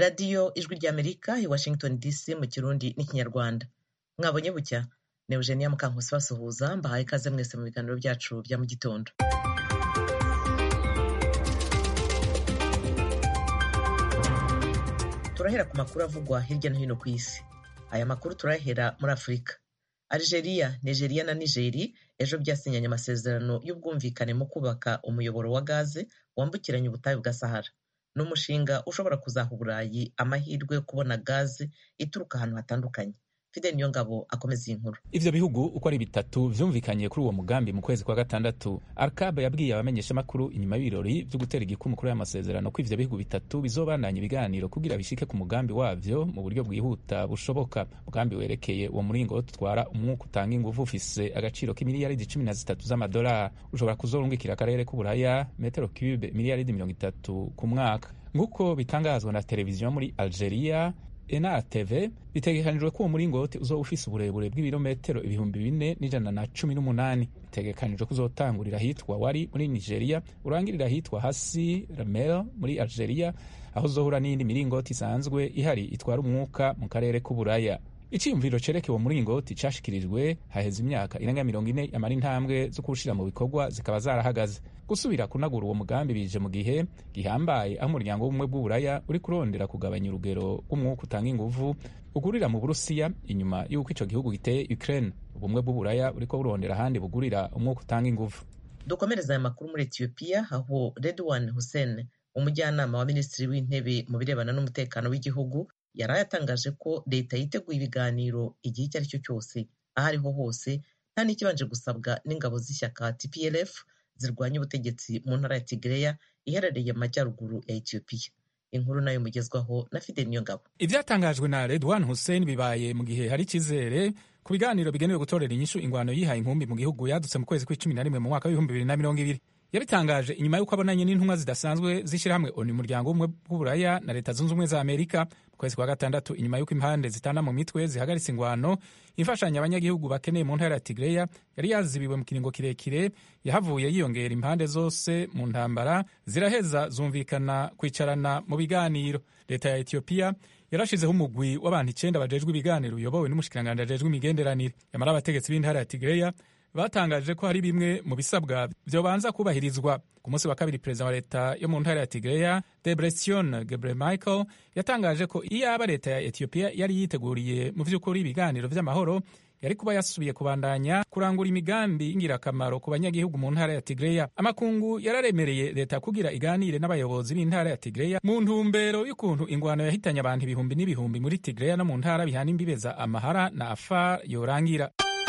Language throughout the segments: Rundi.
radiyo ijwi ry'amerika i washington dc mu kirundi n'ikinyarwanda mwabonye bucya ni eugenia mukankusi basuhuza mbahaye ikaze mwese mu biganiro byacu bya mu gitondo turahera ku makuru avugwa hirya no hino ku isi aya makuru turahera muri afurika algeria nigeria na nigeri ejo byasinyanye amasezerano y'ubwumvikane mu kubaka umuyoboro wa gaze wambukiranya ubutayu bwa sahara ni umushinga ushobora kuzaha uburayi amahirwe yo kubona gaze ituruka ahantu hatandukanye fidel niyongabo akomeza iyi nkuru ivyo bihugu uko ari bitatu vyumvikanye kuri uwo mugambi mu kwezi kwa gatandatu arkab yabwiye abamenyeshamakuru inyuma y'ibirori vyo gutera igikumu kuri aya masezerano ko ivyo bihugu bitatu bizobandanya ibiganiro kugira bishike ku mugambi wavyo mu buryo bwihuta bushoboka umugambi werekeye uwo muringo utwara umwuka utanga inguvu ufise agaciro k'imiliyaridi cumi na zitatu z'amadolari ushobora kuzorungikira akarere k'uburaya metero cube miliyaridi mirongo itatu ku mwaka nk'uko bitangazwa na televiziyo muri algeria enatv bitegekanijwe ko uwo muringoti uzoba ufise uburebure bw'ibirometero ibihumbi bine n'ijana na cumi n'umunani bitegekanijwe ko uzotangurira ahitwa wari muri nigeria urangirira ahitwa hasi ramel muri algeria aho uzohura n'iyindi miringoti isanzwe ihari itwara umwuka mu karere k'uburaya iciyumviro cereke uwo muringoti cashikirijwe haheze imyaka irenga mirongo ine amara intambwe zo kuwushira mu bikorwa zikaba zarahagaze gusubira kunagura uwo mugambi bije mu gihe gihambaye aho umuryango w'ubumwe bw'uburaya uri kurondera kugabanya urugero rw'umwuka utanga inguvu ugurira mu burusiya inyuma y'uko ico gihugu giteye ukraine ubumwe bw'uburaya buriko burondera ahandi bugurira umwuka utanga inguvu dukomereza aya makuru muri etiyopiya aho redwan hussein umujyanama wa minisitiri w'intebe mu birebana n'umutekano w'igihugu yari yatangaje ko leta yiteguye ibiganiro igihe icyo ari cyo cyose aho ariho hose nta n'ikibanje gusabwa n'ingabo z'ishyaka tplf zirwanya ubutegetsi mu ntara ya tigreya iherereye mu majyaruguru ya etiyopiya inkuru nayo mugezwaho na fidel niyongabo ivyatangajwe na redwan hussein bibaye mu gihe hari icyizere ku biganiro bigenewe gutorera inyishu ingwano yihaye inkumbi mu gihugu yadutse mu kwezi kw'icumi na rimwe mu mwaka w'ibihumbi bibiri na mirongo ibiri yabitangaje inyuma y'uko abonanye n'intumwa zidasanzwe z'ishyirahamwe oni umuryango w'ubumwe bw'uburaya na leta zunze ubumwe za amerika mu kwezi kwa gatandatu inyuma y'uko impande zitana mu mitwe zihagaritse ingwano imfashanyo abanyagihugu bakeneye mu ntara ya tigreya yari yazibiwe mu kiringo kirekire yahavuye yiyongera impande zose mu ntambara ziraheza zumvikana kwicarana mu biganiro leta ya etiyopiya yarashizeho umugwi w'abantu icenda bajejwe ibiganiro uyobowe n'umushikiranganji ajejwe imigenderanire yamara abategetsi b'intara ya tigreya batangaje ko hari bimwe mu bisabwa vyobanza kubahirizwa ku munsi wa kabiri perezida wa leta yo mu ntara ya tigreya debresion gebre michael yatangaje ko iyaba leta ya etiyopiya yari yiteguriye mu vy'ukuri ibiganiro vy'amahoro yari kuba yasubiye kubandanya kurangura imigambi y'ingirakamaro ku banyagihugu mu ntara ya tigreya amakungu yararemereye leta kugira iganire n'abayobozi b'intara ya tigreya mu ntumbero y'ukuntu ingwano yahitanye abantu ibihumbi n'ibihumbi muri tigreya no mu ntara bihana imbibe za amahara na afar yorangira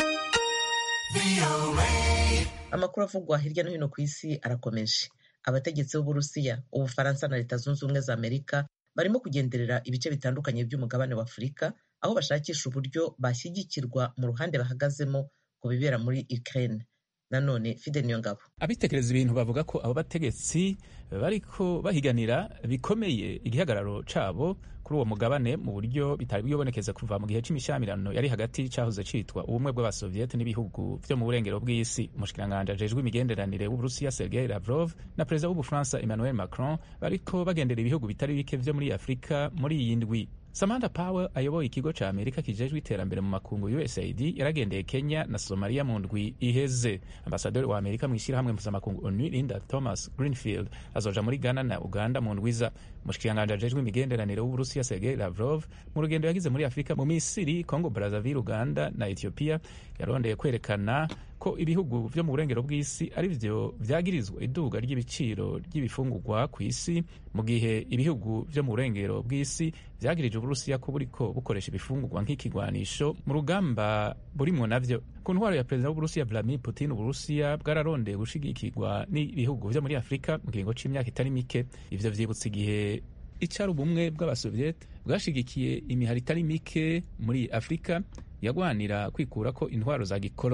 amakuru avugwa hirya no hino ku isi arakomeje abategetsi b'uburusiya ubufaransa na leta zunze ubumwe za amerika barimo kugenderera ibice bitandukanye by'umugabane wa afurika aho bashakisha uburyo bashyigikirwa mu ruhande bahagazemo ku bibera muri ukraine nanone fidel niyongabo abitekereza ibintu bavuga ko abo bategetsi bariko bahiganira bikomeye igihagararo cabo kuri uwo mugabane mu buryo bitari bwibonekeza kuva mu gihe c'imishyamirano yari hagati cahoze citwa ubumwe bw'abasoviyete n'ibihugu vyo mu burengero bw'isi umushikiranganji ajejwe imigenderanire w'uburusiya sergei lavrov na perezida w'ubufaransa emmanuel macron bariko bagendera ibihugu bitari bike vyo muri afurika muri iyi ndwi samantha power ayoboye ikigo ca amerika kijejwe iterambere mu makungu usaid yaragendeye kenya na somaliya mu ndwi iheze ambasaderi wa amerika mu ishyirahamwe mpuzamakungu onu linda thomas greenfield azoja muri ghana na uganda mu ndwiza umushikiranganji ajejwe imigenderanire w'uburusiya sergei lavrov mu rugendo yagize muri afurika mu misiri congo brazaville uganda na ethiopia yarondeye kwerekana ko ibihugu vyo mu burengero bw'isi ari vyo vyagirizwa iduga ry'ibiciro ry'ibifungurwa ku isi mu gihe ibihugu vyo mu burengero bw'isi vyagirije uburusiya ko buriko bukoresha ibifungurwa nk'ikigwanisho mu rugamba burimwo navyo ku ntwaro ya perezida w'uburusiya vladimir putin uburusiya bwararondeye gushigikirwa n'ibihugu vyo muri afurika mu kiringo c'imyaka itari mike ivyo vyibutsa igihe icari ubumwe bw'abasoviyete bwashigikiye imihari itari mike muri afurika yagwanira kwikura ko intwaro za gikoloni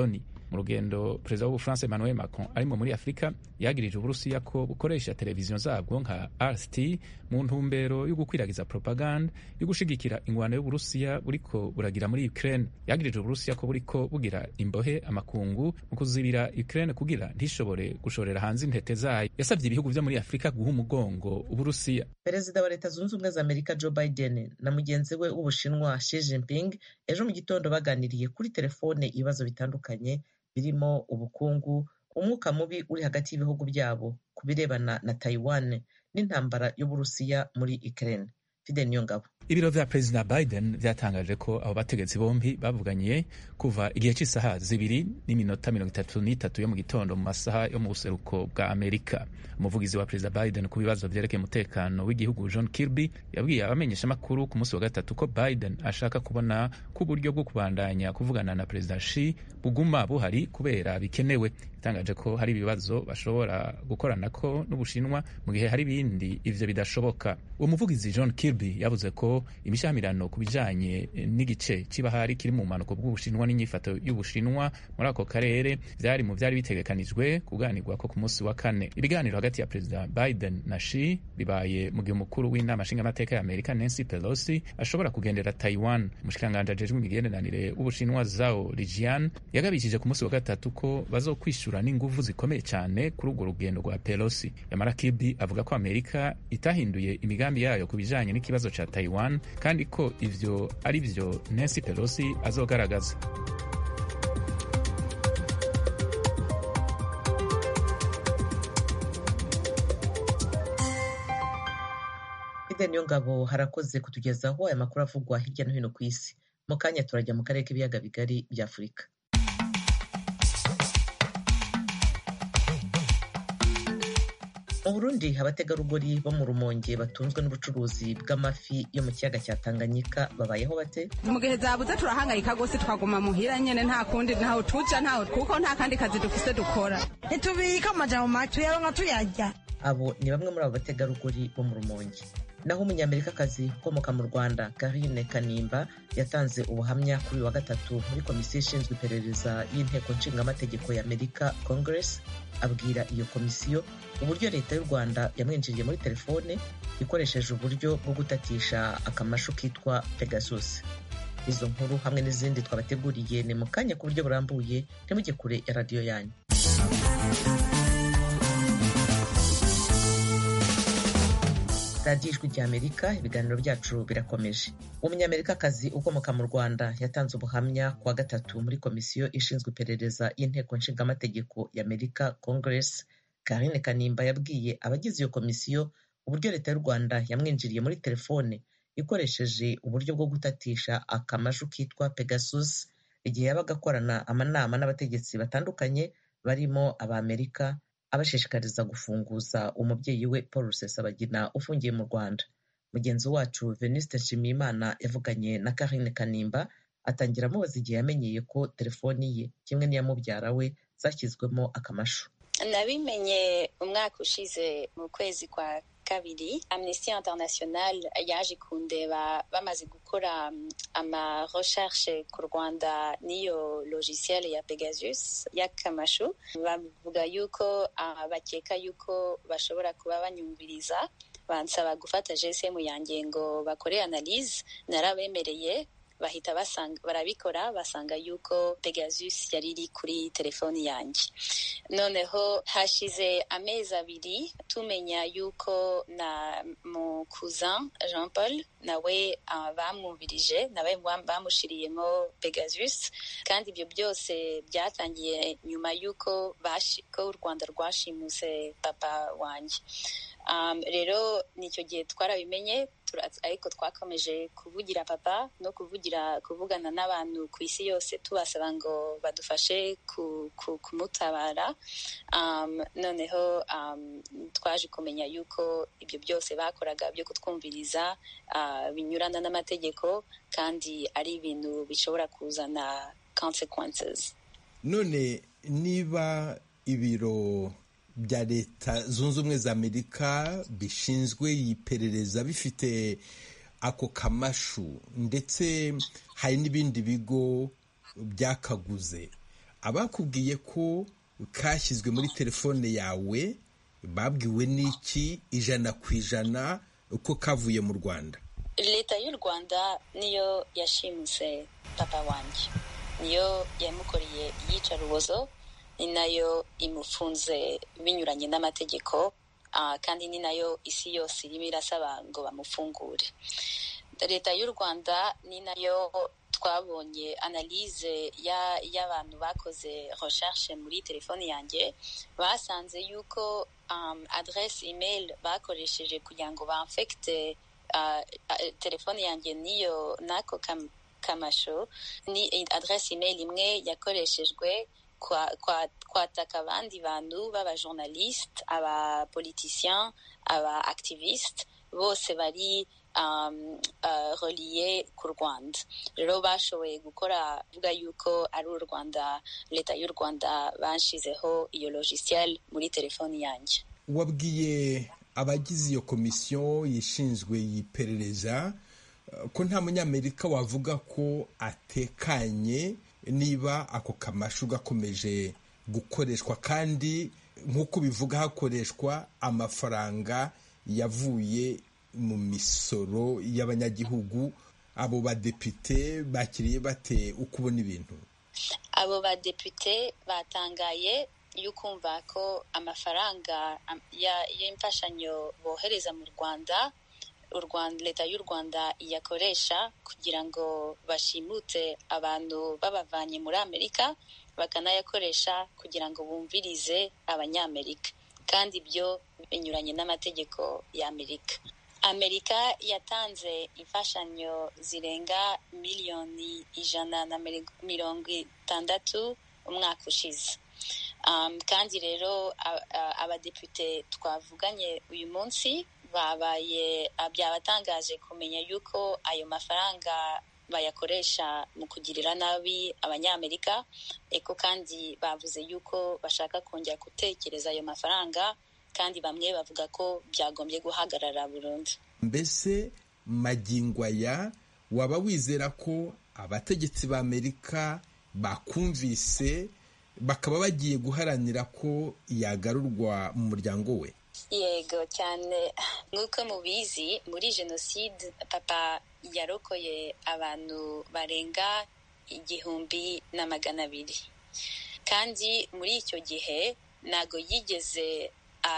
mu rugendo perezida w'ubufaransa emmanuel macron arimo muri afurika yagirije uburusiya ko bukoresha televiziyo zabwo nka rst mu ntumbero yo gukwiragiza propaganda yo gushigikira ingwano y'uburusiya buriko buragira muri ukraine yagirije uburusiya ko buriko bugira imbohe amakungu mu kuzibira ukraine kugira ntishobore gushorera hanze intete zayo yasabye ibihugu vyo muri afurika guha umugongo uburusiya perezida wa leta zunze ubumwe za amerika joe biden na mugenzi we w'ubushinwa xi jinping ejo mu gitondo baganiriye kuri telefone ibibazo bitandukanye birimo ubukungu umwuka mubi uri hagati y'ibihugu byabo ku birebana na taiwan n'intambara y'uburusiya muri ukraine fide niyongabo ibiro vya perezida biden vyatangaje ko abo bategetsi bombi bavuganye kuva igihe cy'isaha zibiri n'iminota mirongo itatu n'itatu yo mu gitondo mu masaha yo mu buseruko bwa amerika umuvugizi wa perezida biden ku bibazo vyerekeye umutekano w'igihugu john kirby yabwiye abamenyeshamakuru ku munsi wa gatatu ko biden ashaka kubona ko uburyo bwo kubandanya kuvugana na perezida shi buguma buhari kubera bikenewe itangaje ko hari ibibazo bashobora gukoranako n'ubushinwa mu gihe hari ibindi ivyo bidashoboka uwo muvugizi john kirby yavuze ko imishyamirano ku bijanye n'igice c'ibahari kiri mu bumanuko bw'ubushinwa n'inyifato y'ubushinwa muri ako karere vyari mu vyari bitegekanijwe kuganirwako ku munsi wa kane ibiganiro hagati ya perezida biden na shi bibaye mu gihe umukuru w'inama nshingamateka ya amerika nancy pelosi ashobora kugendera taiwan umushikiranganji ajejwe imigenderanire w'ubushinwa zao lijian yagabishije ku munsi wa gatatu ko bazokwishura n'inguvu zikomeye cyane kuri urwo rugendo rwa pelosi yamara kirby avuga ko amerika itahinduye imigambi yayo ku bijanye n'ikibazo ca taiwan kandi ko ivyo ari vyo nancy pelosi azogaragaza fide niyongabo harakoze kutugezaho aya makuru avugwa hirya no hino ku isi mu kanya turajya mu karere k'ibiyaga bigari bya afurika mu burundi abategarugori bo mu rumonge batunzwe n'ubucuruzi bw'amafi yo mu kiyaga cya tanganyika babayeho bate mu gihe zabuze turahangayika rwose twaguma muhira nyene nta kundi ntaho tuja ntaho kuko nta kandi kazi dufise dukora ntitubika amajambo make tuyaronka tuyarya abo ni bamwe muri abo bategarugori bo mu rumonge naho umunyamerikakazi ukomoka mu rwanda karine kanimba yatanze ubuhamya kuri uyu wa gatatu muri komisiyo ishinzwe iperereza y'inteko nshingamategeko ya amerika congress abwira iyo komisiyo uburyo leta y'u rwanda yamwinjiriye muri telefone ikoresheje uburyo bwo gutatisha akamashu kitwa pegasus izo nkuru hamwe n'izindi twabateguriye ni mu kanya ku buryo burambuye ntimujye kure ya radiyo yanyu radiyo ijwi rya amerika ibiganiro byacu birakomeje umunyamerikakazi ukomoka mu rwanda yatanze ubuhamya ku wa gatatu muri komisiyo ishinzwe iperereza y'inteko nshingamategeko ya amerika congress karine kanimba yabwiye abagize iyo komisiyo uburyo leta y'u rwanda yamwinjiriye muri telefone ikoresheje uburyo bwo gutatisha akamashu kitwa pegasus igihe yabaga akorana amanama n'abategetsi batandukanye barimo abamerika abashishikariza gufunguza umubyeyi we paul rusesabagina ufungiye mu rwanda mugenzi wacu venuste nshimiyimana yavuganye na karine kanimba atangira amubaza igihe yamenyeye ko telefoni ye kimwe n'iya mubyara we zashyizwemo akamashu nabimenye umwaka ushize mu kwezi kwa kabiri amnesty international yaje kundeba bamaze gukora ama recherche ku rwanda n'iyo logiciel ya pegasus y'akamashu bavuga yuko uh, bakeka yuko bashobora kuba banyumviriza bansaba gufata gsm yanjye ngo bakore analyse narabemereye bahita basanga barabikora basanga yuko pegasus yari iri kuri telefoni yanjye noneho hashize amezi abiri tumenya yuko na mu cousin jean paul nawe uh, bamwumvirije nawe bamushiriyemo pegasus kandi ibyo byose byatangiye nyuma yuko ko u rwanda rwashimuse papa wanjye um, rero nicyo gihe twarabimenye ariko twakomeje kuvugira papa no kuvugira kuvugana n'abantu ku isi yose tubasaba ngo badufashe kumutabara um, noneho um, twaje kumenya yuko ibyo byose bakoraga byo kutwumviriza uh, binyurana n'amategeko kandi ari ibintu bishobora kuzana consequences none niba ibiro bya leta zunze ubumwe za amerika bishinzwe iperereza bifite ako kamashu ndetse hari n'ibindi bigo byakaguze abakubwiye ko kashyizwe muri telefone yawe babwiwe n'iki ijana ku ijana uko kavuye mu rwanda leta y'u rwanda niyo yashimuse papa wanjye niyo yamukoreye iyicarubozo ni nayo imufunze binyuranye n'amategeko kandi ni nayo isi yose irimo irasaba ngo bamufungure leta y'u rwanda ni nayo twabonye analyse y'abantu bakoze recherche muri telefone yanjye basanze yuko um, adresse email bakoresheje kugira ngo bamfekite uh, telefone yanjye niyo nako kam, kamasho ni adresse email imwe yakoreshejwe kwataka abandi bantu b'abajournaliste abapoliticien aba activiste bose bari um, uh, reliye ku rwanda rero bashoboye gukora vuga yuko ari u rwanda leta y'u rwanda bashizeho iyo logiciel muri telefoni yanjye wabwiye abagize iyo komisiyo yishinzwe yiperereza ko nta munyamerika wavuga ko atekanye niba ako kamashu gakomeje gukoreshwa kandi nk'uko bivuga hakoreshwa amafaranga yavuye mu misoro y'abanyagihugu abo badepite bakiriye bate uko ubona ibintu abo badepite batangaye y'ukumva ko amafaranga y'imfashanyo bohereza mu rwanda u rwanda leta y'u rwanda iyakoresha kugira ngo bashimute abantu babavanye muri amerika bakanayakoresha kugira ngo bumvirize abanyamerika kandi ibyo binyuranye n'amategeko y'amerika amerika yatanze imfashanyo zirenga miliyoni ijana na mirongo itandatu umwaka ushize um, kandi rero abadepite twavuganye uyu munsi babaye byabatangaje kumenya yuko ayo mafaranga bayakoresha mu kugirira nabi abanyamerika eko kandi bavuze yuko bashaka kongera gutekereza ayo mafaranga kandi bamwe bavuga ko byagombye guhagarara burundu mbese magingo aya waba wizera ko abategetsi b'amerika bakumvise bakaba bagiye guharanira ko yagarurwa mu muryango we yego cyane nk'uko mubizi muri jenoside papa yarokoye abantu barenga igihumbi na magana abiri kandi muri icyo gihe ntabwo yigeze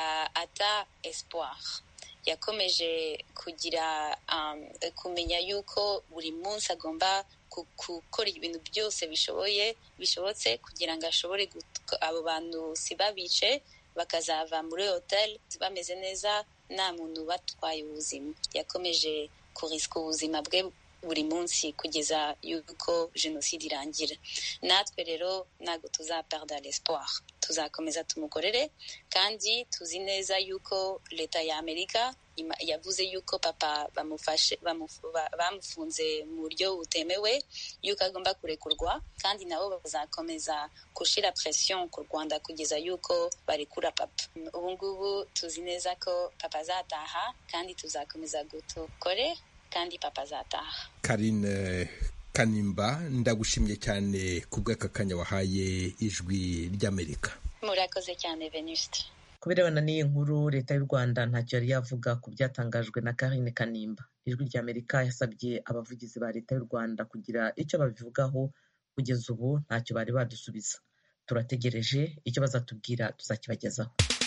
ata espoir yakomeje kugira kumenya yuko buri munsi agomba gukora ibintu byose bishoboye bishobotse kugira ngo ashobore abo bantu si babice bakazava muri hoteli bameze neza nta muntu batwaye ubuzima yakomeje kurisika ubuzima bwe buri munsi kugeza yuko jenoside irangira natwe rero ntabwo tuzaperda l'espoir tuzakomeza tumukorere kandi tuzi neza yuko leta ya amerika yavuze yuko papa bamufashe bamufunze mu buryo butemewe yuko agomba kurekurwa kandi nabo bazakomeza gushyira presiyo ku rwanda kugeza yuko barekura papa ubu ngubu tuzi neza ko papa azataha kandi tuzakomeza gutukore kandi papa azataha karine kanimba ndagushimye cyane ku bw'aka kanya wahaye ijwi ry'amerika murakoze cyane venuste ku birebana n'iyi nkuru leta y'u rwanda ntacyo yari yavuga ku byatangajwe na karine kanimba ijwi ry'amerika yasabye abavugizi ba leta y'u rwanda kugira icyo babivugaho kugeza ubu ntacyo bari badusubiza turategereje icyo bazatubwira tuzakibagezaho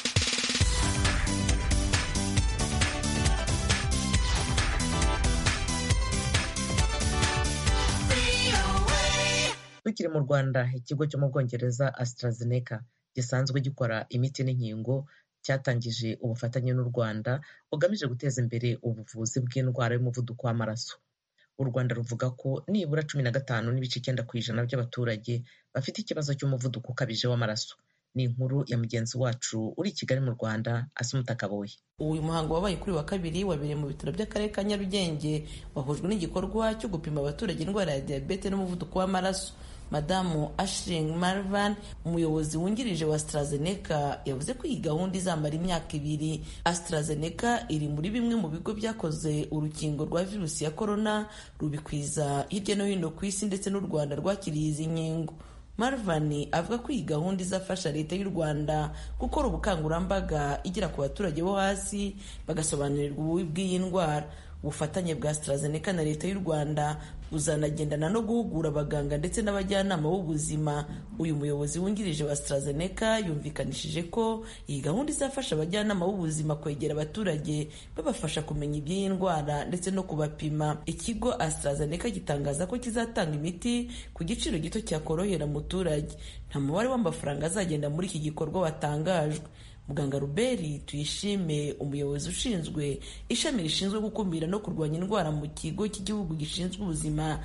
tukiri mu rwanda ikigo cyo mu bwongereza AstraZeneca gisanzwe gikora imiti n'inkingo cyatangije ubufatanye n'u rwanda bugamije guteza imbere ubuvuzi bw'indwara y'umuvuduko w'amaraso u rwanda ruvuga ko nibura cumi na gatanu n'ibice icyenda ku ijana by'abaturage bafite ikibazo cy'umuvuduko ukabije w'amaraso ni inkuru ya mugenzi wacu uri i kigali mu rwanda asumuta kaboye uyu muhango wabaye kuri wa kabiri wabereye mu bitaro by'akarere ka nyarugenge wahujwe n'igikorwa cyo gupima abaturage indwara ya diyabete n'umuvuduko w'amaraso madamu ashling marvan umuyobozi wungirije wa AstraZeneca yavuze ko iyi gahunda izamara imyaka ibiri AstraZeneca iri muri bimwe mu bigo byakoze urukingo rwa virusi ya korona rubikwiza hirya no hino ku isi ndetse n'u rwanda rwakiriye izi nkingo marvan avuga ko iyi gahunda izafasha leta y'u rwanda gukora ubukangurambaga igera ku baturage bo hasi bagasobanurirwa ububi bw'iyi ndwara ubufatanye bwa AstraZeneca na leta y'u rwanda buzanagendana no guhugura abaganga ndetse n'abajyanama b'ubuzima uyu muyobozi wungirije wa AstraZeneca yumvikanishije ko iyi gahunda izafasha abajyanama b'ubuzima kwegera abaturage babafasha kumenya iby'iyi ndwara ndetse no kubapima ikigo AstraZeneca gitangaza ko kizatanga imiti ku giciro gito cyakorohera umuturage nta mubare w'amafaranga azagenda muri iki gikorwa watangajwe muganga ruberi tuyishime umuyobozi ushinzwe ishami rishinzwe gukumira no kurwanya indwara mu kigo cy'igihugu gishinzwe ubuzima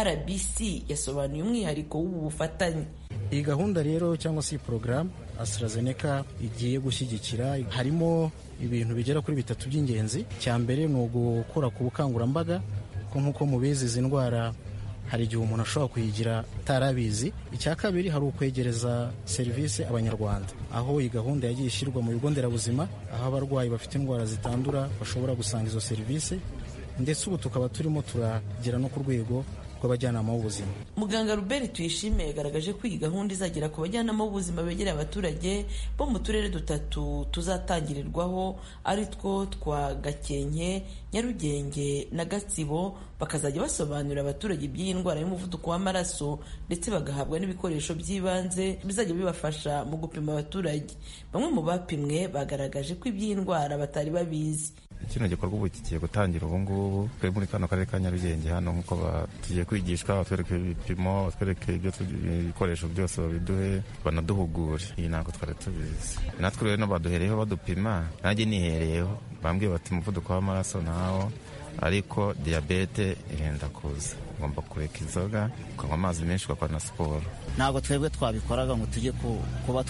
rbc yasobanuye umwihariko w'ubu bufatanye iyi gahunda rero cyangwa se iyi porogaramu AstraZeneca igiye gushyigikira harimo ibintu bigera kuri bitatu by'ingenzi cya mbere ni ugukora ku bukangurambaga ko nk'uko mubizi izi ndwara hari igihe umuntu ashobora kuyigira atarabizi icya kabiri hari ukwegereza serivisi abanyarwanda aho iyi gahunda yagiye ishyirwa mu bigo nderabuzima aho abarwayi bafite indwara zitandura bashobora gusanga izo serivisi ndetse ubu tukaba turimo turagera no ku rwego rw'abajyanama b'ubuzima muganga Robert tuyishime yagaragaje ko iyi gahunda izagera ku bajyanama b'ubuzima begereye abaturage bo mu turere dutatu tuzatangirirwaho ari two twa gakenke nyarugenge na gatsibo bakazajya basobanurira abaturage iby'iyi ndwara y'umuvuduko w'amaraso ndetse bagahabwa n'ibikoresho by'ibanze bizajya bibafasha mu gupima abaturage bamwe mu bapimwe bagaragaje ko iby'iyi ndwara batari babizi kino gikorwa ubu kigiye gutangira ubu ngubu twe muri kano karere ka nyarugenge hano nk'uko tugiye kwigishwa batwereka ibipimo batwereka ibikoresho byose babiduhe banaduhugure iyi ntabwo twari tubizi natwe rero baduhereyeho badupima nanjye nihereyeho bambwiye bati umuvuduko w'amaraso nawo ariko diyabete irenda kuza ugomba kureka inzoga ukanywa amazi menshi ugakora na siporo ntabwo twebwe twabikoraga ngo tujye kuba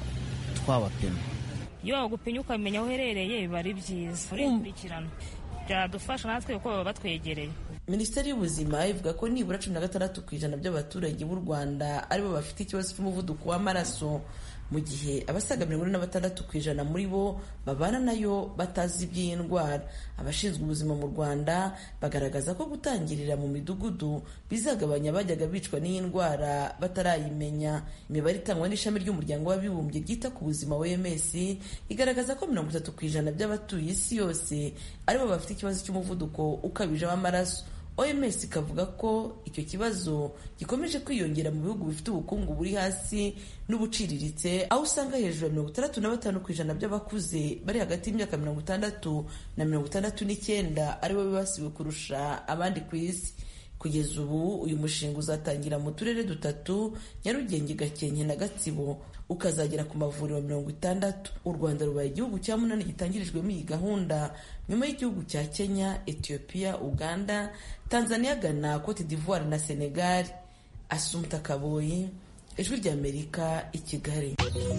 twabapima iyo wagupimye ukamenya aho uherereye biba ari byiza urikurikirana byadufasha natwe kuko baba batwegereye minisiteri y'ubuzima ivuga ko nibura cumi na gatandatu ku ijana by'abaturage b'u rwanda aribo bafite ikibazo cy'umuvuduko w'amaraso mu gihe abasaga mirongo ine na batandatu ku ijana muri bo babana nayo batazi iby'iyi ndwara abashinzwe ubuzima mu rwanda bagaragaza ko gutangirira mu midugudu bizagabanya abajyaga bicwa n'iyi ndwara batarayimenya imibare itangwa n'ishami ry'umuryango w'abibumbye ryita ku buzima wms igaragaza ko mirongo itatu ku ijana by'abatuye isi yose aribo bafite ikibazo cy'umuvuduko ukabije w'amaraso oms ikavuga ko icyo kibazo gikomeje kwiyongera mu bihugu bifite ubukungu buri hasi n'ubuciriritse aho usanga hejuru ya mirongo itandatu na batanu ku ijana by'abakuze bari hagati y'imyaka mirongo itandatu na mirongo itandatu n'icyenda aribo bibasiwe kurusha abandi ku isi kugeza ubu uyu mushinga uzatangira mu turere dutatu nyarugenge gakenke na gatsibo ukazagera ku mavuriro mirongo itandatu u rwanda rubaye igihugu cya munani gitangirijwemo iyi gahunda nyuma y'igihugu cya kenya ethiopia uganda tanzania ghana cote d'ivoire na senegal asumta kaboyi ijwi ry'amerika i kigali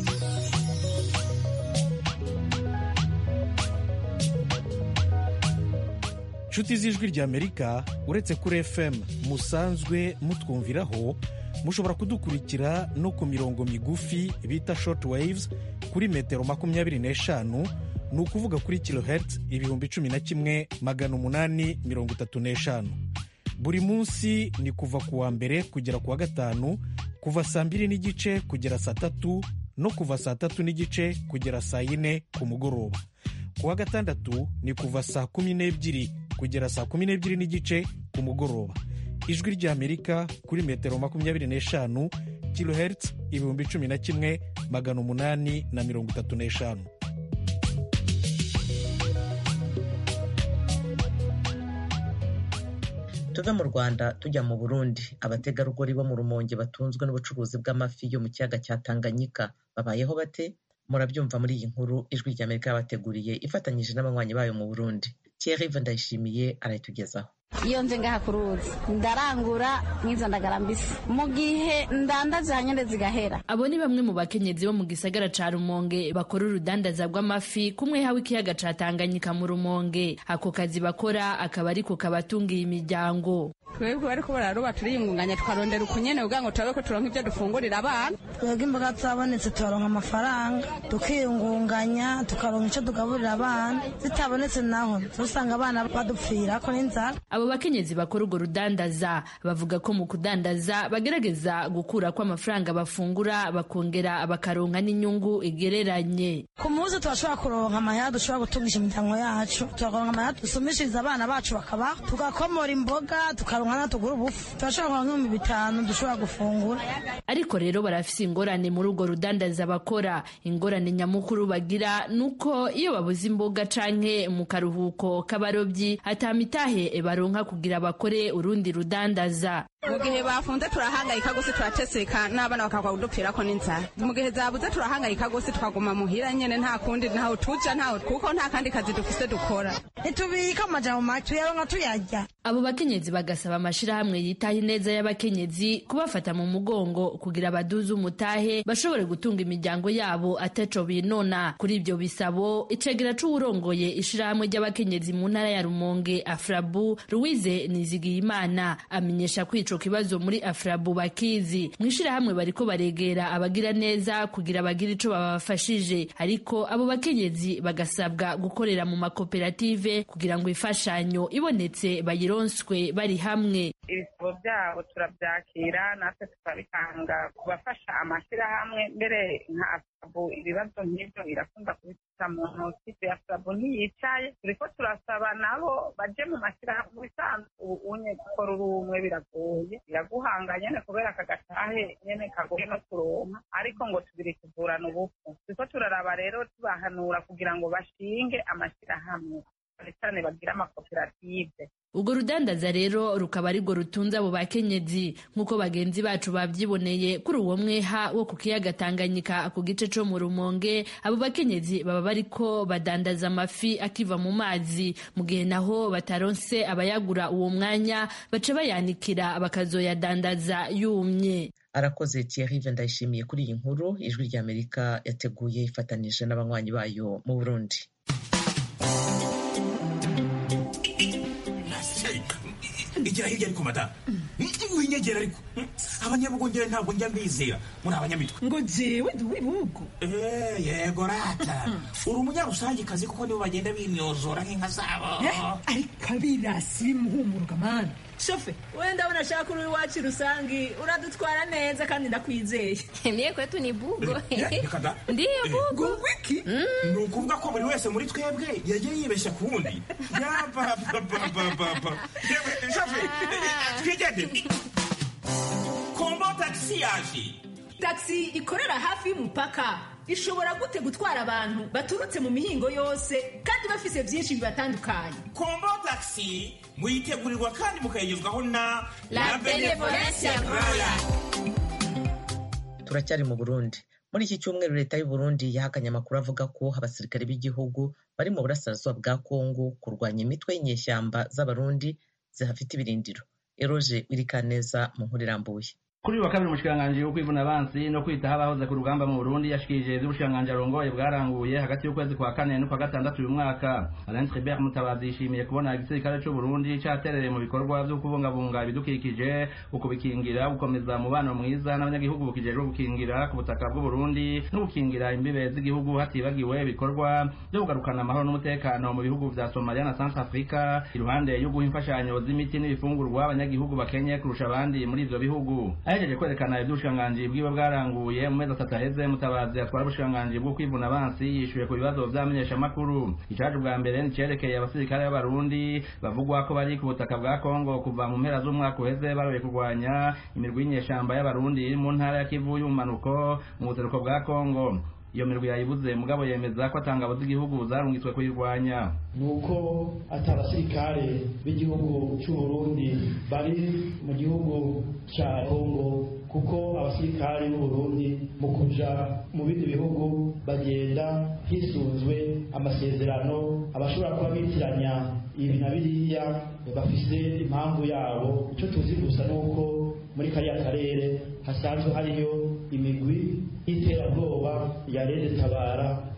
inshuti z'ijwi ry'amerika uretse kuri fm musanzwe mutwumviraho mushobora kudukurikira no ku mirongo migufi bita short waves kuri metero makumyabiri n'eshanu ni ukuvuga kuri kilohertz ibihumbi cumi na kimwe magana umunani mirongo itatu n'eshanu buri munsi ni kuva ku wa mbere kugera ku wa gatanu kuva saa mbiri n'igice kugera saa tatu no kuva saa tatu n'igice kugera saa yine ku mugoroba ku wa gatandatu ni kuva saa kumi n'ebyiri kugera saa kumi n'ebyiri n'igice ku mugoroba ijwi ry'amerika kuri metero makumyabiri n'eshanu kilohertz ibihumbi cumi na kimwe magana umunani na mirongo itatu n'eshanu tuve mu rwanda tujya mu burundi abategarugori bo mu rumonge batunzwe n'ubucuruzi bw'amafi yo mu kiyaga cya tanganyika babayeho bate murabyumva muri iyi nkuru ijwi ry'amerika yabateguriye ifatanyije n'abanywanyi bayo mu burundi thierry ndayishimiye arayitugezaho iyo nze ngaha ku ruzi ndarangura nk'izo ndagara mbisi mu gihe ndandaje hanyine zigahera abo ni bamwe mu bakenyezi bo mu gisagara ca rumonge bakora urudandaza rw'amafi kumwe hawe ikiyaga ca tanganyika mu rumonge ako kazi bakora akaba ariko kabatungiye imiryango twebwe bariko bararoba turiyungunganya tukarondera ukunyene kugira ngo turabe ko turonka ivyo dufungurira abana twebwe imboga zabonetse tukaronka amafaranga tukiyungunganya tukaronka ico tugaburira abana zitabonetse naho usanga abana badupfirako n'inzara abo bakenyezi bakora urwo rudandaza bavuga ko mu kudandaza bagerageza gukura ko amafaranga bafungura bakongera bakaronka n'inyungu igereranye ku munsi turashobora kuronka amahera dushobora gutungisha imiryango yacu tukaronka amahera dusumishiriza abana bacu bakabaho tugakomora imboga tukaronka na tugura ubufu turashobora kuronka nk'ibihumbi bitanu dushobora gufungura ariko rero barafise ingorane muri urwo rudandaza bakora ingorane nyamukuru bagira nuko iyo babuze imboga canke mu karuhuko k'abarobyi atamitahe baronka kugira bakore urundi rudandaza mu gihe bafunze turahangayika gose turateseka n'abana bakagwa kudupfirako n'inzara mu gihe zabuze turahangayika gose tukaguma muhira nyene nta kundi ntaho tuja ntaho kuko nta kandi kazi dufise dukora ntitubika amajambo make tuyaronka tuyarya abo bakenyezi bagasaba amashirahamwe yitaho ineza y'abakenyezi kubafata mu mugongo kugira baduze umutahe bashobore gutunga imiryango yabo ataco binona kuri ivyo bisabo icegera c'uwurongoye ishirahamwe ry'abakenyezi mu ntara ya rumonge afrabu louise nizigiyimana amenyesha ko ico kibazo muri afrabu bakizi mw'ishirahamwe bariko baregera abagira neza kugira bagire ico babafashije ariko abo bakenyezi bagasabwa gukorera mu makoperative kugira ngo imfashanyo ibonetse bayironswe bari hamwe ibisabo byabo turabyakira natwe tukabitanga ku bafasha amashyirahamwe mbere nka asabu ibibazo nk'ibyo irakunda kubifata mu ntoki asabu ntiyicaye turiko turasaba nabo baje mu mashyirahamwe bisanzwe unye gukora uri umwe biragoye biraguhanga nyene kubera aka gatahe nyene kagoye no kuronka ariko ngo tubiri kuvurana ubupfu turiko turaraba rero tubahanura kugira ngo bashinge amashyirahamwe cyane cyane bagira amakoperative urwo rudandaza rero rukaba arirwo rutunze abo bakenyezi nk'uko bagenzi bacu bavyiboneye kuri uwo mweha wo ku kiyaga tanganyika ku gice co mu rumonge abo bakenyezi baba bariko badandaza amafi akiva mu mazi mu gihe naho bataronse abayagura uwo mwanya baca bayanikira bakazoyadandaza yumye arakoze Thierry ndayishimiye kuri iyi nkuru ijwi ry'amerika yateguye ifatanije n'abanywanyi bayo mu burundi igira hirya ariko madamu winyegera ariko abanyabugongera ntabwo njya mbizera muri abanyamitwe ngo jewe ndi uw'ibihugu yego rata uri umunyarusangikazi kuko nibo bagenda bimyozora nk'inka zabo ariko abirasi bimuhumuruka mani shofe we ndabona ashaka uri iwacu rusangi uradutwara neza kandi ndakwizeye mie kwetu ni bugo ndiyo bugo wiki ni ukuvuga ko buri wese muri twebwe yagiye yibeshya ku wundi yapapapapapa shofe twigende kombo tagisi yaje tagisi ikorera hafi y'umupaka ishobora gute gutwara abantu baturutse mu mihingo yose kandi bafise byinshi bibatandukanye kombo tagisi muyitegurirwa kandi mukayigezwaho na la benevolencia roya turacyari mu burundi muri iki cyumweru leta y'u Burundi yahakanye amakuru avuga ko abasirikare b'igihugu bari mu burasirazuba bwa kongo kurwanya imitwe y'inyeshyamba z'abarundi zihafite ibirindiro eroje wirikaneza mu nkuru irambuye kuri uyu wa kabiri umushikiranganji wo kwivuna abansi no kwitaho abahoze ku rugamba mu burundi yashikirije ivy'ubushikiranganji arongoye bwaranguye hagati y'ukwezi kwa kane n'ukwa gatandatu uyu mwaka alain tribert mutabazi yishimiye kubona igisirikare c'u burundi caterereye mu bikorwa vyo kubungabunga ibidukikije ukubikingira gukomeza umubano mwiza n'abanyagihugu bukijejwe gukingira ku butaka bw'uburundi no gukingira imbibe z'igihugu hatibagiwe ibikorwa vyo kugarukana amahoro n'umutekano mu bihugu vya somalia na centre africa iruhande yo guha imfashanyo z'imiti n'ibifungurwa abanyagihugu bakenye kurusha abandi muri ivyo bihugu ahejeje kwerekana ivy'ubushikiranganji bwiwe bwaranguye mu mezi atatu aheze mutabazi atwara ubushikiranganji bwo kwivuna abansi yishuye ku bibazo vy'amenyeshamakuru icaje ubwa mbere nicerekeye abasirikare b'abarundi bavugwa ko bari ku butaka bwa kongo kuva mu mpera z'umwaka uheze baroye kurwanya imirwi y'inyeshamba y'abarundi iri mu ntara ya kivu y'ubumanuko mu buseruko bwa kongo iyo mirwi yayibuze mugabo yemeza ko atangabo z'igihugu zarungitswe kuyirwanya nuko ati abasirikare b'igihugu cy'u Burundi bari mu gihugu cya Kongo kuko abasirikare b'u Burundi mu kuja mu bindi bihugu bagenda hisunzwe amasezerano abashobora kuba bitiranya ibi na biriya bafise impamvu yabo icyo tuzi gusa nuko muri kariya karere hasanzwe hariyo imigwi y'iterabwoba ya rede tabara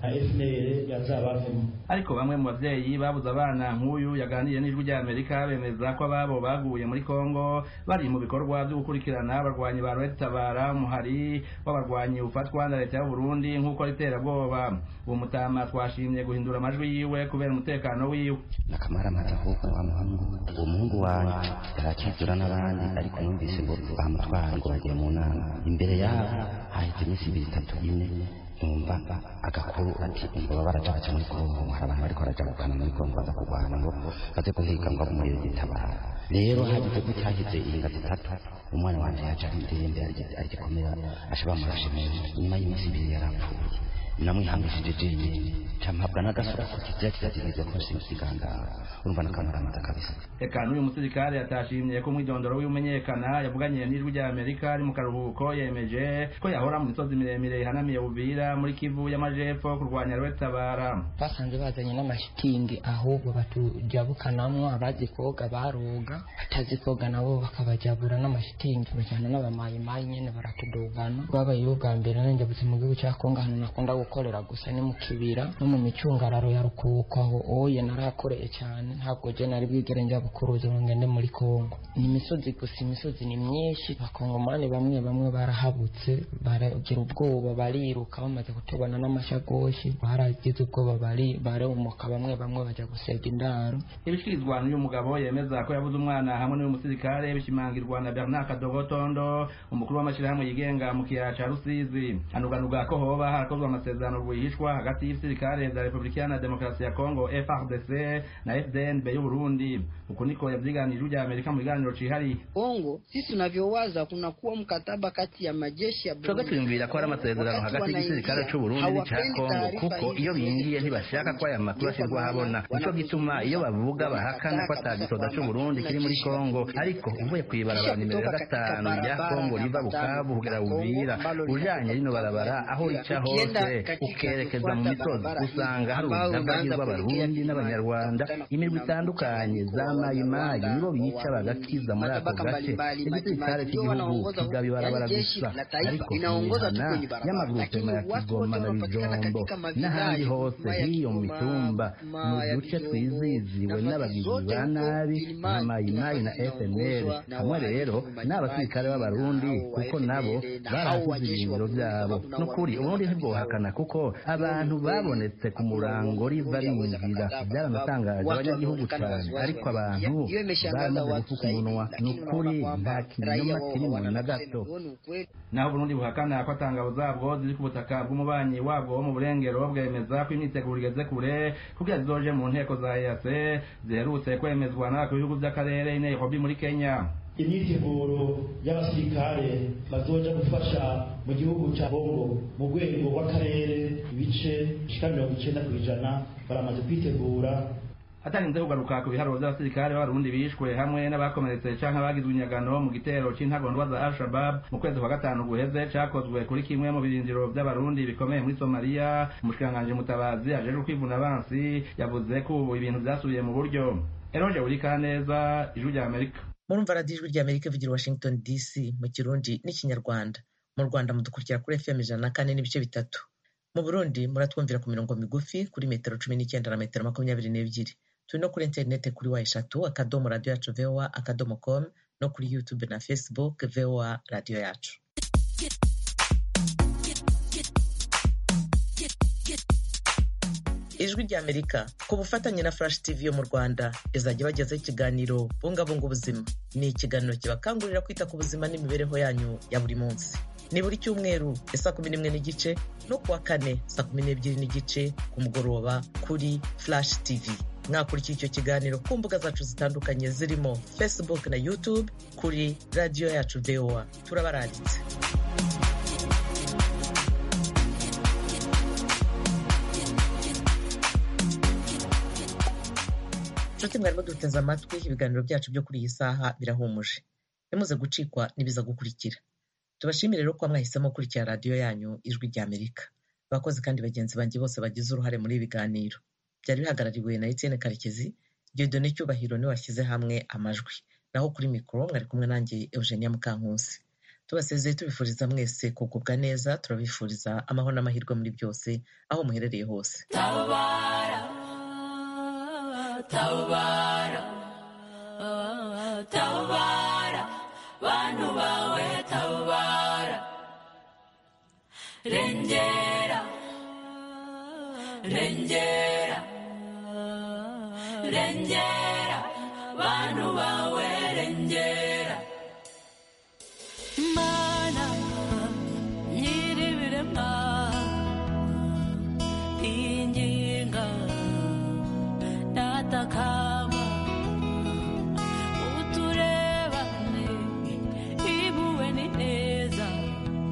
na fnr yazabavemo ariko bamwe mu bavyeyi babuze abana nk'uyu yaganiriye n'ijwi rya amerika bemeza ko ababo baguye muri kongo bari mu bikorwa vyo gukurikirana abarwanyi ba red tabara umuhari w'abarwanyi ufatwa na leta y'uburundi nk'uko riterabwoba uwo mutama twashimye guhindura amajwi yiwe kubera umutekano wiwe nakamaramaza ahubwo wa muhungu uwo muhungu wanje yarakizura n'abandi ariko numvise ngo bamutwara ngo bagiye mu nama imbere yabo haheze iminsi ibiri itatu ine numva agakuru ati ngo baraja baca muri kongo hari abantu bariko baraja gukana muri kongo baza kurwana ngo baze guhiga ngo umuriro gitabara rero hagize ko cyaheze inga zitatu umwana wanje yaje ari ndembe agikomera asha bamurashe neza nyuma y'iminsi ibiri yarapfuye namwihangishije jenyine campabwa n'agasura ko kizira kirategerezwa ko simusiganga urumva nakamaramaza kabisa eka n'uyu musirikare yatashimye ko umwidondoro w'imenyekana yavuganiye n'ijwi rya amerika ari mu karuhuko yemeje ko yahora mu misozi miremire ihanamiye buvira muri kivu y'amajepfo kurwanya rwetabara basanze bazanye n'amashitingi ahubwo batujabukanamwo abazi koga baroga batazi koga nabo bakabajabura n'amashitingi bajana n'abamayimayi nyene baratudugana babayeho bwa mbere nanjabutse mu gihugu cya kongo ahantu nakunda gukorera gusa ni mu kibira no mu micungararo ya rukuko aho oye narakoreye cyane ntabwo je nari bwigere njya bukuruzi ngo ngende muri kongo ni imisozi gusa imisozi ni myinshi abakongomani bamwe bamwe barahabutse baragira ubwoba bariruka bamaze kutubona n'amashagoshi baragize ubwoba bari barumuka bamwe bamwe bajya gusega indaro ibishikirizwa n'uyu mugabo yemeza ko yabuze umwana hamwe n'uyu musirikare bishimangirwa na bernard kadogotondo umukuru w'amashyirahamwe yigenga mu kiyaya ca rusizi anuganuga ko hoba harakozwe amasezerano rwihishwa hagati y'ibisirikare vya repubulika iharanira demokarasi ya kongo frdc na fdnb y'uburundi uku niko yavyiganije rya amerika mu biganiro cihariye kongo sisi tunavyowaza kunakuwa mkataba kati ya majeshi ya twebwe twiyumvira ko hari amasezerano hagati y'igisirikare c'uburundi n'ica kongo kuko iyo bingiye ntibashaka ko aya makuru ashyirwa ahabona nico gituma iyo bavuga bahakana ko ata gisoda c'uburundi kiri muri kongo ariko uvuye kw'ibarabara nimero ya gatanu rya kongo riva bukavu kugera buvira ujanye rino barabara aho rica hose ukerekeza mu misozi usanga hari urudavagi rw'abarundi n'abanyarwanda imirwi itandukanye za mayimayi nibo bica bagakiza muri ako gace igisirikare cy'igihugu kigaba ibarabara gusa ariko imihana y'amagurupema ya kigoma na bijombo n'ahandi hose hiyo mu mitumba mu duce twiziziwe n'abagizi ba nabi nka mayimayi na fnl hamwe rero n'abasirikare b'abarundi kuko nabo barahasize ibirindiro byabo n'ukuri uburundi ntibwohakana kuko abantu babonetse ku murango riva binjira byaranatangaje abanyagihugu cyane ariko abantu bamaze gufuka umunwa ni ukuri nta kinyoma kirimo na gato naho uburundi buhakana ko atangabo zabwo ziri ku butaka bw'umubanyi wabwo wo mu burengero bwemeza ko imyiteguro igeze kure kugira zizoje mu nteko za eac ziherutse kwemezwa n'abakuru b'ibihugu by'akarere i nairobi muri kenya imyiteguro y'abasirikare bazoja gufasha mu gihugu cya kongo mu rwego rw'akarere ibice bishika mirongo icenda ku ijana baramaze kwitegura hatarinze kugaruka ku biharuro by'abasirikare b'abarundi bishwe hamwe n'abakomeretse canke abagizwe inyagano mu gitero c'intagondwa za al-shabab mu kwezi kwa gatanu guheze cakozwe kuri kimwe mu birindiro by'abarundi bikomeye muri somaliya umushikiranganji mutabazi ajejwe kwivuna abansi yavuze ko ubu ibintu vyasubiye mu buryo eroje urikaneza ijwi rya amerika murumva radiyo ijwi ry'amerika ivugira washington dc mu kirundi n'ikinyarwanda mu rwanda mudukurikira kuri fm ijana na kane n'ibice bitatu mu burundi muratwumvira ku mirongo migufi kuri metero cumi n'icyenda na metero makumyabiri n'ebyiri turi no kuri interineti kuri wa eshatu akadomo radiyo yacu voa akadomo com no kuri youtube na facebook voa radiyo yacu ijwi ry'amerika ku bufatanye na flash tv yo mu rwanda izajya ibagezaho ikiganiro bungabunga ubuzima ni ikiganiro kibakangurira kwita ku buzima n'imibereho yanyu ya buri munsi ni buri cyumweru ya saa kumi n'imwe n'igice no kuwa kane saa kumi n'ebyiri n'igice ku mugoroba kuri flash tv mwakurikiye icyo kiganiro ku mbuga zacu zitandukanye zirimo facebook na youtube kuri radiyo yacu voa turabaranditse nshuti mwarimo duteze amatwi ibiganiro byacu byo kuri iyi saha birahumuje nimuze gucikwa n'ibiza gukurikira tubashimire rero ko mwahisemo gukurikira radiyo yanyu ijwi rya amerika abakozi kandi bagenzi banjye bose bagize uruhare muri ibi biganiro byari bihagarariwe na etienne karekezi diodone cyubahiro niwe washyize hamwe amajwi naho kuri mikoro mwari kumwe nanjye eugenia mukankusi tubasezeye tubifuriza mwese kugubwa neza turabifuriza amahoro n'amahirwe muri byose aho muherereye hose tabara tabara tabara bantu bawe tabara rengera rengera rengera bantu bawe rengera